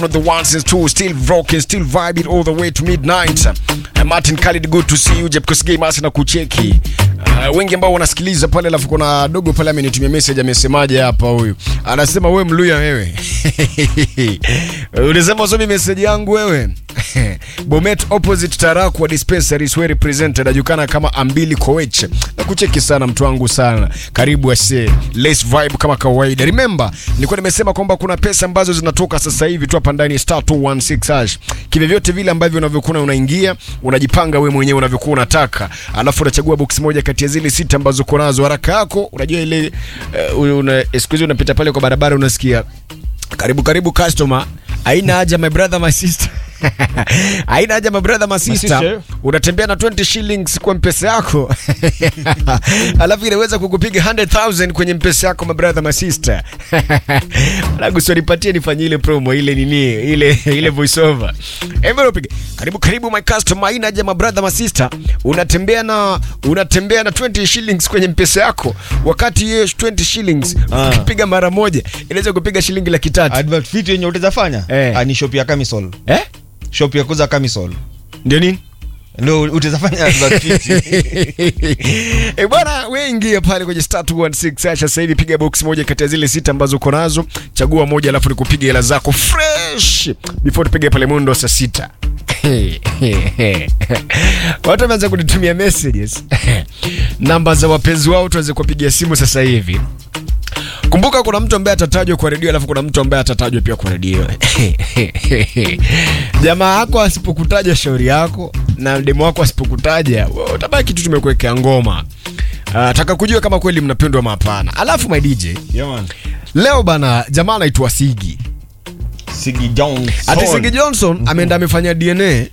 the ones and two still rocking still vibing all the way to midnight uh, Martin Khalid good to see you Jeb Kosgei Masi na kucheki uh, wengi ambao wanasikiliza pale alafu kuna dogo pale amenitumia message amesemaje hapa huyu anasema we mluya wewe ulisema usomi message yangu wewe Bomet opposite Tarakwa dispensary is well represented ajulikana kama Ambili Koech na kucheki sana mtu wangu sana karibu ase less vibe kama kawaida remember nilikuwa nimesema kwamba kuna pesa ambazo zinatoka sasa hivi tu hapa ndani star 216 hash kivyovyote vile ambavyo unavyokuwa unaingia unajipanga we mwenyewe unavyokuwa unataka alafu unachagua box moja kati ya zile sita ambazo uko nazo haraka yako unajua ile uh, una, siku hizi unapita pale kwa barabara unasikia karibu karibu customer haina haja my brother my sister haina haja my brother my sister sister. unatembea na 20 shillings kwa mpesa yako alafu inaweza kukupiga 100000 kwenye mpesa yako my brother my sister alafu nipatie nifanyie ile promo ile nini ile ile voice over hebu upige karibu karibu my customer haina haja my brother my sister unatembea na unatembea na 20 shillings kwenye mpesa yako wakati hiyo 20 shillings Ah. ukipiga mara moja inaweza kupiga shilingi laki tatu advert fit yenye utazafanya Eh. Ah, ni shop ya camisol eh shop ya kuza camisol ndio nini ndo utazafanya advert fit e bwana we ingia pale kwenye star 216 Asha sasa hivi piga box moja kati ya zile sita ambazo uko nazo chagua moja alafu nikupiga hela zako fresh before tupige pale mundo saa sita watu wameanza kunitumia messages namba za wapenzi wao tuweze kuwapigia simu sasa hivi kumbuka kuna mtu ambaye atatajwa kwa redio alafu kuna mtu ambaye atatajwa pia kwa redio jamaa yako asipokutaja shauri yako na demo wako asipokutaja wewe utabaki tu tumekuwekea ngoma uh, taka kujua kama kweli mnapendwa ama hapana alafu my dj yeah, man. leo bana jamaa anaitwa sigi Sigi Johnson. ati sigi johnson ameenda amefanya dna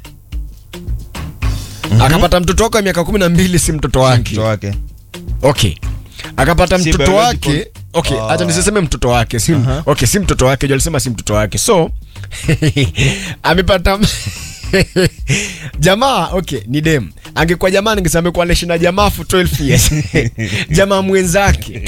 akapata mtoto wake wa miaka kumi na mbili si mtoto wake mtoto wake okay akapata Si mtoto biological- wake okay Ah. acha nisiseme mtoto wake si, Aha. okay si mtoto wake jo alisema si mtoto wake so amepata jamaa okay ni dem angekuwa jamaa ningesema amekuwa anaishi na jamaa for 12 years jamaa mwenzake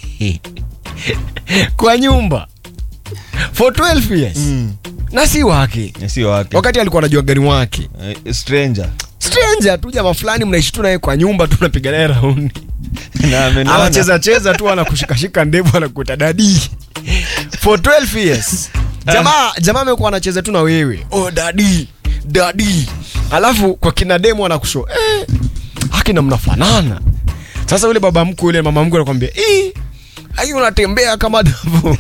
kwa nyumba for 12 years Mm. na si wake Eh, sio wake wakati alikuwa anajua gani wake Eh, stranger stranger tu jamaa fulani mnaishi tu naye kwa nyumba tu napiga naye raundi na amenona. anacheza cheza tu anakushikashika ndevu anakuita dadi for 12 years jamaa jamaa amekuwa anacheza tu na wewe oh dadi dadi alafu kwa kina demo anakusho eh, akina mnafanana sasa yule baba mkuu yule mama mkuu anakwambia eh, ai unatembea kama davu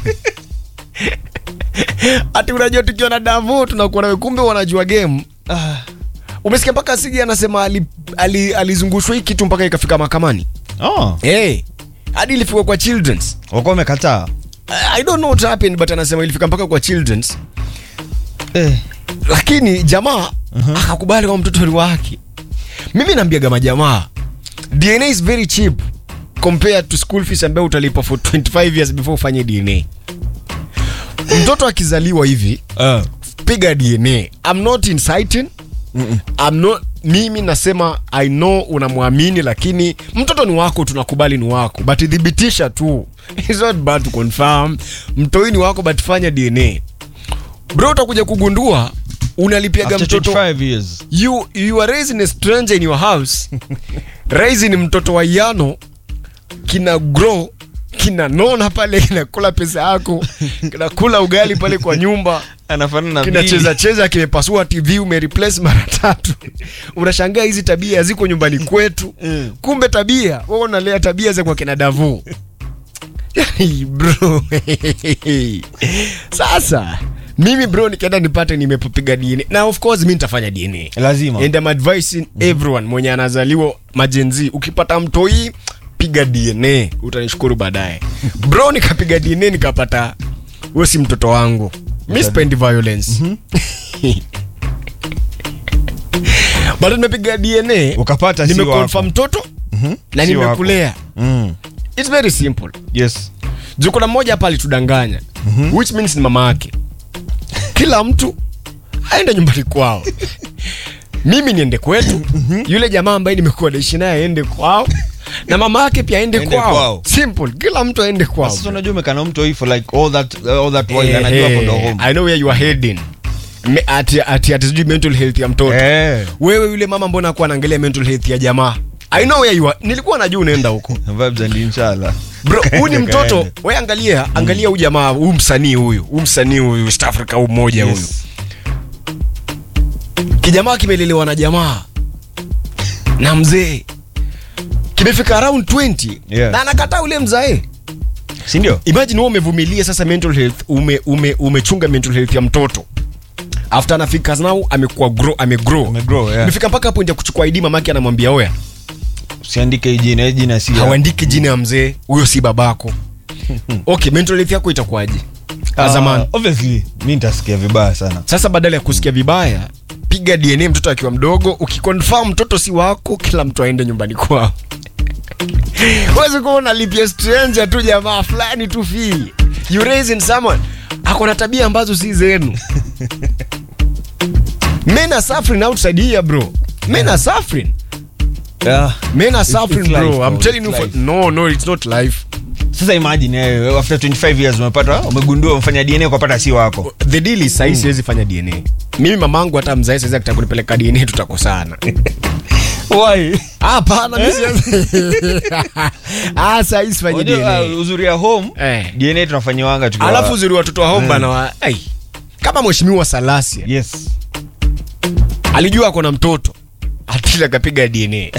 ati unajua tukiwa na davu tunakuwa nawe kumbe wanajua game Ah. umesikia mpaka sigi anasema alizungushwa ali, alizungushwa hii kitu mpaka ikafika mahakamani Oh, hey, hadi ilifika kwa children's wakuwa wamekataa I don't know what happened but anasema ilifika mpaka kwa children's eh. lakini jamaa uh-huh. akakubali kwa mtoto ni wake mimi naambiaga majamaa dna is very cheap compared to school fees ambayo utalipa for 25 years before ufanye dna mtoto akizaliwa hivi Ah. piga dna I'm not inciting Mm-mm. I'm not, mimi nasema i know unamwamini lakini mtoto ni wako tunakubali ni wako but thibitisha tu It's not bad to confirm mtoi ni wako but fanya dna bro utakuja kugundua unalipiaga After mtoto 25 years you, you are raising a stranger in your house raising mtoto wa yano kina grow kinanona pale kinakula pesa yako kinakula ugali pale kwa nyumba anafanana na kinacheza cheza kimepasua tv umereplace mara tatu unashangaa hizi tabia ziko nyumbani kwetu Mm. kumbe tabia wewe unalea tabia za kwa kina davu yani bro sasa mimi bro nikienda nipate nimepiga dna na of course mi nitafanya dna lazima and I'm advising everyone mwenye anazaliwa majenzi ukipata mtoi piga dna utanishukuru baadaye bro nikapiga dna nikapata huyo si mtoto wangu mi spendi violence bado nimepiga dna ukapata si nimekonfa wako. mtoto Mhm. na Si wako. nimekulea Mm. its very simple yes juu kuna mmoja hapa alitudanganya which means ni mama yake kila mtu aende nyumbani kwao mimi niende kwetu yule jamaa ambaye nimekuwa naishi naye aende kwao na mama yake pia aende Aende kwao. kwao. simple kila mtu aende kwao Sasa unajua umekana mtu hii for like all that all that while Eh, anajua eh, hapo ndo home. I know where you are heading Me- ati ati ati sijui mental health ya mtoto Eh. wewe yule mama mbona akuwa anaangalia mental health ya jamaa I know where you are nilikuwa najua unaenda huko Vibes and inshallah. bro huyu ni mtoto Kaende. we angalia angalia huyu jamaa huyu msanii huyu huyu msanii huyu East Africa huyu mmoja huyu Yes. kijamaa kimelelewa na jamaa na mzee kimefika around 20 Yeah. na anakataa ule mzae Si ndio? imagine wewe umevumilia sasa mental health ume, ume, umechunga mental health ya mtoto after anafika now amekuwa grow amegrow Amegrow, yeah. imefika mpaka hapo ndio kuchukua ID mamake anamwambia oya Usiandike hii jina, hii jina si. hauandiki jina ya mzee huyo si babako okay mental health yako itakuwaje Ah, zamani Obviously, mimi nitasikia vibaya sana. sasa badala ya kusikia vibaya piga dna mtoto akiwa mdogo ukiconfirm mtoto si wako kila mtu aende nyumbani kwao wezi kuwa unalipia stranger tu jamaa fulani tu fee you raising someone ako na tabia ambazo si zenu men are suffering outside here bro men are suffering Yeah. men are It's- suffering it's bro life, i'm bro. telling It's you for, life. no no it's not life Sasa imagine eh, after 25 years umepata umegundua umefanya DNA ukapata si wako. the deal is sahii siwezi fanya dna mimi mamangu hata mzae saizi akitaka kunipeleka dna tutakosana Why? hapana mimi siwezi ah sahii sifanyi Unajua, dna uh, uzuri ya home Eh. DNA tunafanyiwanga tukiwa alafu uzuri watoto wa home bana wa ai kama mheshimiwa salasia Yes. alijua ako na mtoto atili akapiga dna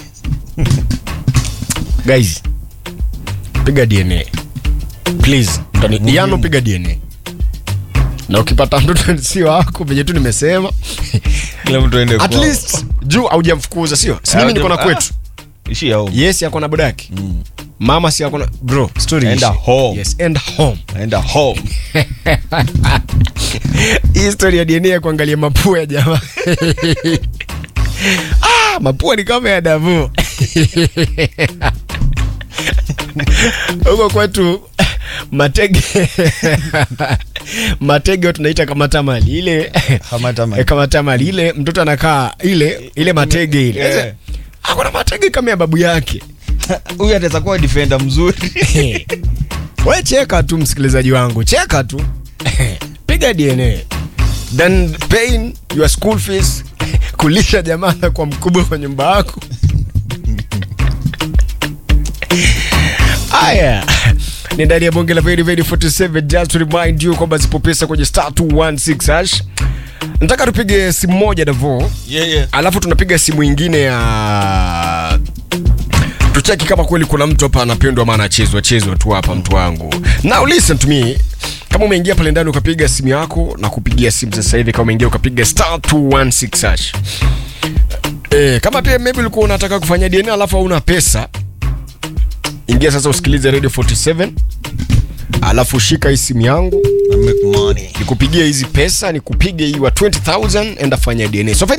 guys piga dna please Mtani- diano piga dna na ukipata mtoto si wako venye tu nimesema Kila mtu aende at kwao. least juu haujamfukuza sio si mimi niko na Ah, kwetu Ishi ya home. yes yako na bodaki mama si yako na bro story Enda ishi. home. yes enda home Aenda home. hii story ya dna ya kuangalia mapua ya jamaa ah, mapua ni kama ya davu huko kwetu matege matege tunaita kama tamali ile Kama tamali. Eh, kama tamali ile mtoto anakaa ile ile matege ile Yeah. Sasa, akona matege kama ya babu yake Huyu ataweza kuwa defender mzuri. we cheka tu msikilizaji wangu cheka tu piga dna then paying your school fees kulisha jamaa na kwa mkubwa kwa nyumba yako haya ni ndani ya bonge la Very Very 47 just to remind you kwamba zipo pesa kwenye star 216 hash nataka tupige simu moja davo Yeah, yeah. alafu tunapiga simu ingine ya tucheki kama kweli kuna mtu hapa anapendwa ama anachezwa chezwa tu hapa mtu wangu now listen to me kama umeingia pale ndani ukapiga simu yako na kupigia simu sasa hivi kama umeingia ukapiga star 216 hash eh, kama pia maybe ulikuwa unataka kufanya dna alafu hauna pesa ingia sasa usikilize radio 47 alafu shika hii simu yangu I make money. nikupigie hizi pesa nikupige hii wa 20000 enda fanya dna so